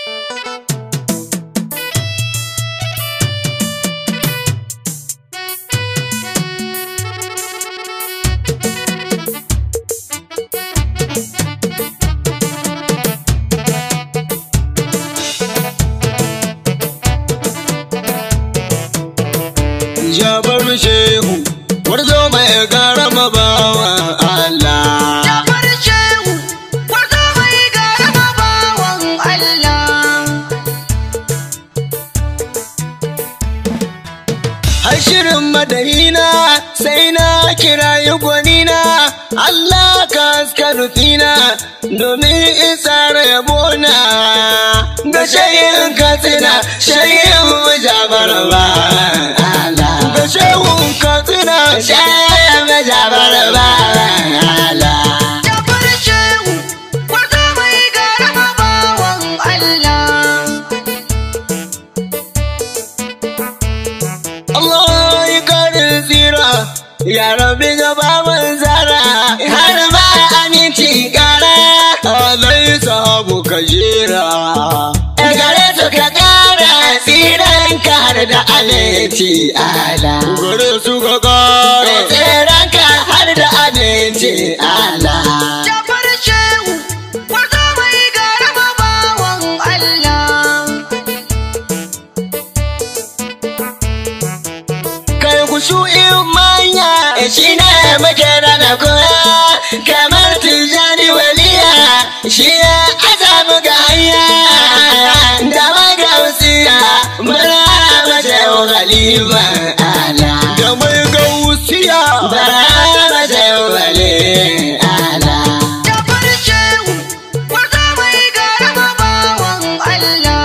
Jabaru shehu, warzo mai garama bawan Allah. Jafar Shehu, wato mai garama bawan Allah. Har shirin madahina sai na kirayi gwanina, Allah ka haska nufina domin isar yabona. Ga shayin katsina, shayin jabar ba Allah. Ga shehun katsina, shayin jabar ba Allah. Jafar Shehu, wato mai garama bawan Allah. Allah ya karin tsira ya rabi gaba manzara har ma aminci kara alai sahabu ka jera gare su ka kara tsiran ka har da aminci ala gare su ka kara tsiran ka har da aminci ala Jafar Shehu, wato mai garama bawan Allah. kai ku in manya shi ne muke da koya kamar tijani waliya shi ya azamu ga hanya da magausiya bara mace galiba ala da mai gausiya bara mace wali ala Jafar Shehu, wato mai garama bawan Allah.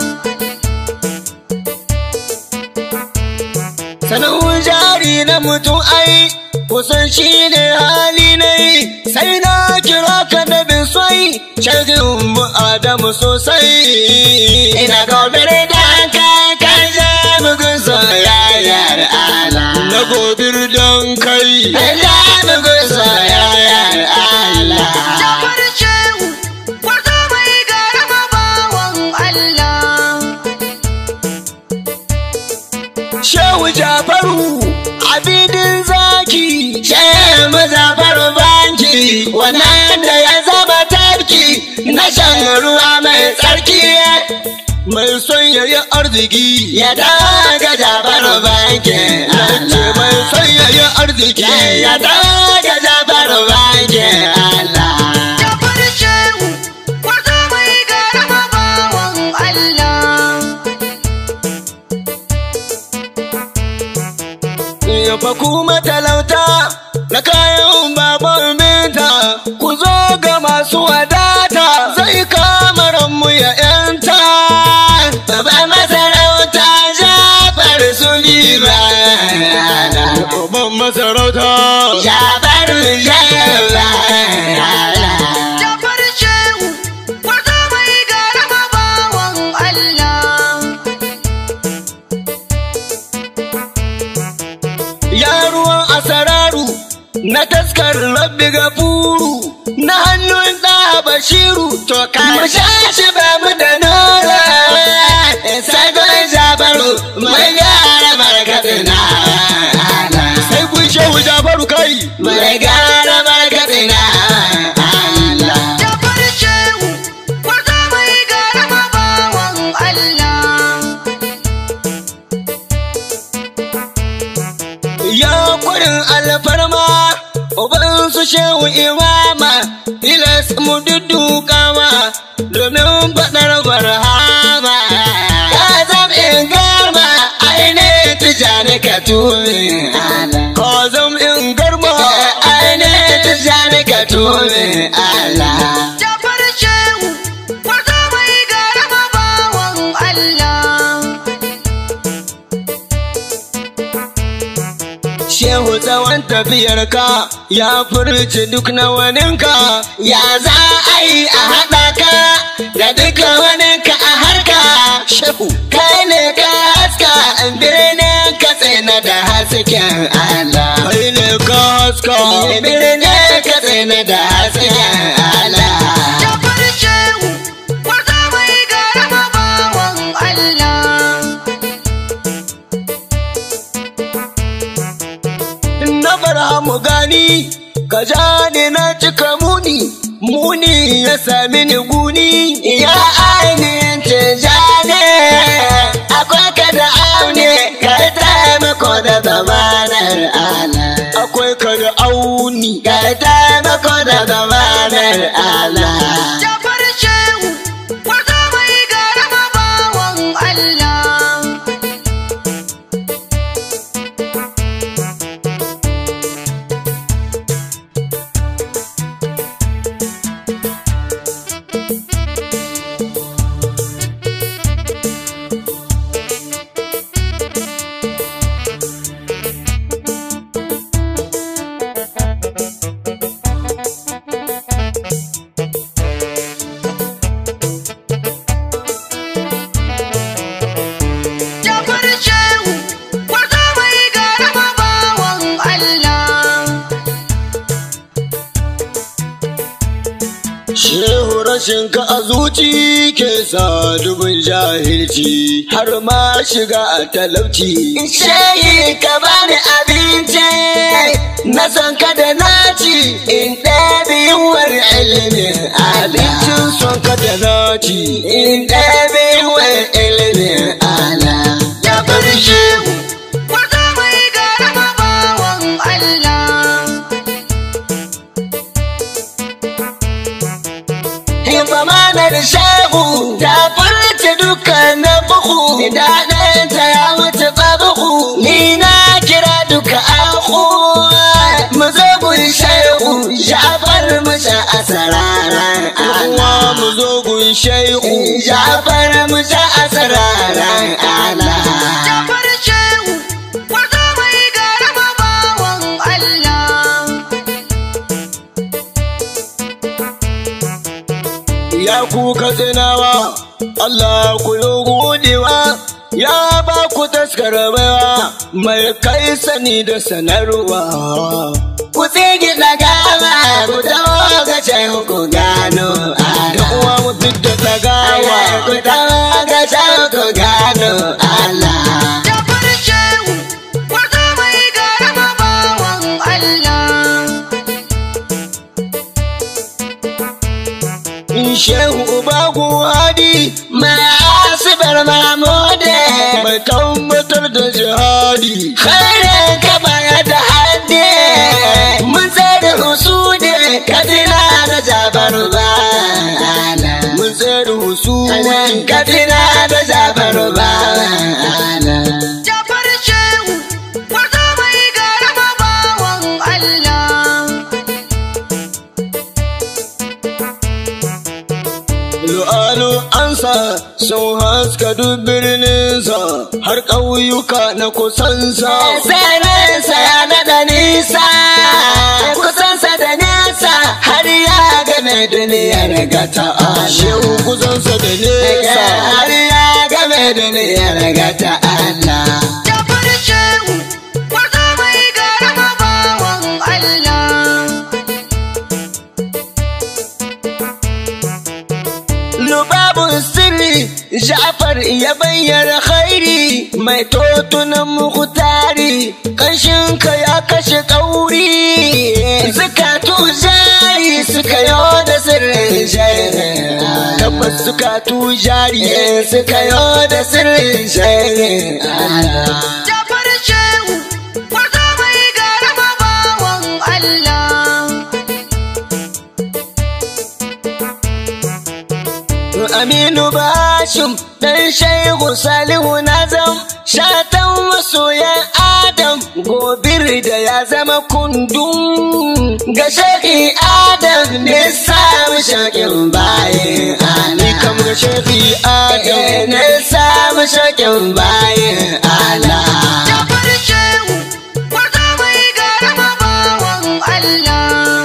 sanin jari na mutum ai kusan shi ne hali ne sai na kira ka da bin sai shagin mu adamu sosai ina gobe da ka kan ja bugun soyayyar ala na gobe don kai ja bugun soyayyar ala Jafar Shehu, wato mai garama bawan Allah. Shehu Jafaru abidin zaki Shehu Muzafaru banki wannan da ya zama tarki na shan ruwa mai tsarki mai son yayi arziki ya daga Jafaru banki ce mai son yayi arziki ya daga Jafaru banki Allah Jafar Shehu, wato mai garama bawan Allah. Ya fa kuma talauta na kayan baban minta ku zo ga masu wadata zai kama ranmu ya yanta. Baba masarauta Jafar Suliba. Baban masarauta Jafar Suliba. Jafar Shehu, wato mai garama bawan Allah. Ya ruwan asararu na taskar rabbi gafuru na hannun da bashiru to ka sha shi ba mu da nora sai gon jabaru mai gara markatsina sai kun shehu jabaru kai mai gara markatsina Allah Jafar Shehu, wato mai garama bawan Allah. Ya kurin alfarma, uban su shehu imama, tilas mu duddukawa domin faɗar barhama. Ka zam in garma, aine tijani ka tuni. Ka zam in garma, aine tijani ka tuni. Allah. Jafar Shehu, wato mai garama bawan Allah. Shehu tsawon tafiyarka ya furci duk na waninka, ya za a yi a haɗa ka da duka waninka a harka. Shehu, kai ne ka haska birnin ka tsina da hasken Allah. Kai ne ka haska birnin ka tsina da hasken Allah. Jafar Shehu, wato mai garama sami ni guni ya ainihin tijani akwai ka da aune ka taimako da zamanar ala akwai ka da auni ka taimako da zamanar ala Jafar Shehu, wata mai garama bawan Allah. Jafar Shehu, wata mai garama bawan Allah. Shehu rashin ka a zuci ke sa dubin jahilci har ma shiga a talauci. Shehi ka bani abinci na san ka da naci in ɗabi yiwuwar ilimin abincin son ka da naci in ɗabi yiwuwar ilimin ala. Ya bar shehu Wata mai garama bawan Allah. Himamanar shagu ta furta dukkanin buhu daɗinta ya wuce tsabuhu ni na kira duka aku mu zo gun shehu shafar mu sha asararan ala mu zo gun shehu shafar mu sha asararan ala Jafar Shehu, wata mai garama bawan Allah. ya ku katsinawa Allah ku yi godewa ya ba ku taskar baiwa mai kai sani da sanarwa ku tsigi gama ku dawo ga can ku gano da uwa mu da dagawa ku dawo ga can ku gano Allah Jafar Shehu, wata mai garama bawan Allah. Shehu Ubagu Hadi mai asibar mamode mai tabbatar da jihadi. Khairin ka baya da hadde mun tsere husude kadina da jabar bana. Mun tsere husude kadina da jabar bana. Jafar Shehu, wata mai garama bawan Allah. Lu'alu ansa sun haska duk birninsa har ƙauyuka na kusansa. Sanansa ya naɗa nisa, kusansa da nesa har ya game duniyar gata. Shehu kusansa da nesa har ya game duniyar gata Allah. Jafar Shehu, wata mai garama bawan Allah. Lubabun sirri Ja'far ya bayyana khairi mai totunan mukhtari kashin ka ya kashe kauri zakatu jari suka yo da sirrin jari tabbas zakatu jari suka yo da sirrin jari Jafar Shehu, wata mai garama bawan Allah. Aminu Bashim dan Shehu Salihu Nazam shatan masoyan Adam gobir da ya zama kundum ga Shehi Adam ne samu shakin bayan Ali kam ga Shehi Adam ne samu shakin bayan Allah Jafar Shehu, wata mai garama bawan Allah.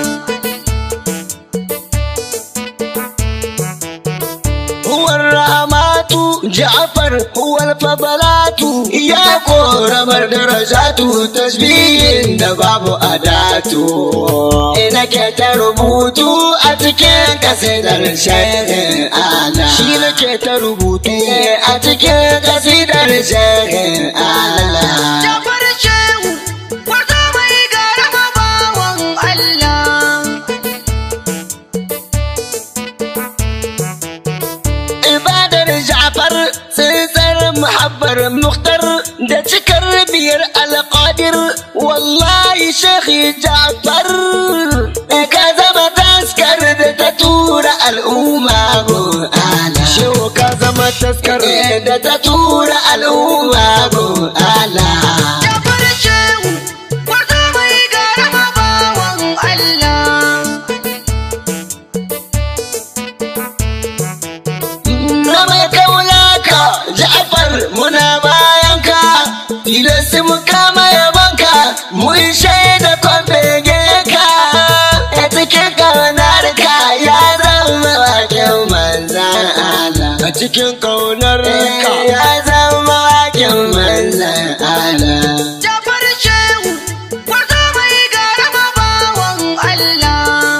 هو الرحمات جعفر هو الفضلات يا قرب درجات تسبيح da babu adatu ina ke ta rubutu a cikin kasidar shehin ala shi nake ta rubutu a cikin kasidar shehin ala Jafar Shehu, wata mai garama bawan Allah. Jafar Mukhtar da cikar biyar alƙadir wallahi Sheikh Jafar ka zama taskar da ta tura al'umma go ala Shehu ka zama taskar da ta tura al'umma go ala Jafar Shehu, wata mai garama bawan Allah. na mai kauna ka Ja'far muna bayan ka tilasti mu kama yabanka mun shaida kwambege ka a cikin kaunar ka ya zama wakin manzan Allah a cikin kaunar ka ya zama wakin manzan Allah Jafar Shehu, wata mai garama bawan Allah.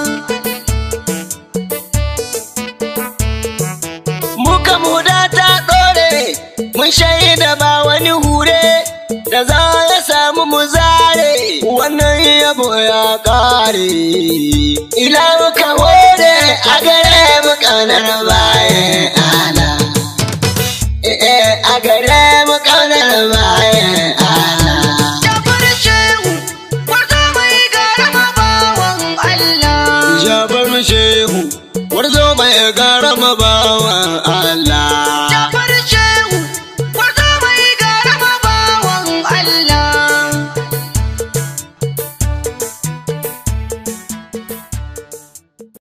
muka muda ta ɗore mun shaida ba wani hure da za ya samu mu zare wannan yabo ya ƙare ila muka hore a gare mu ƙaunar bayan ala eh a gare mu ƙaunar bayan ala Jafar Shehu, wata mai garama bawan Allah. Jabar shehu, warzo mai gara mabawa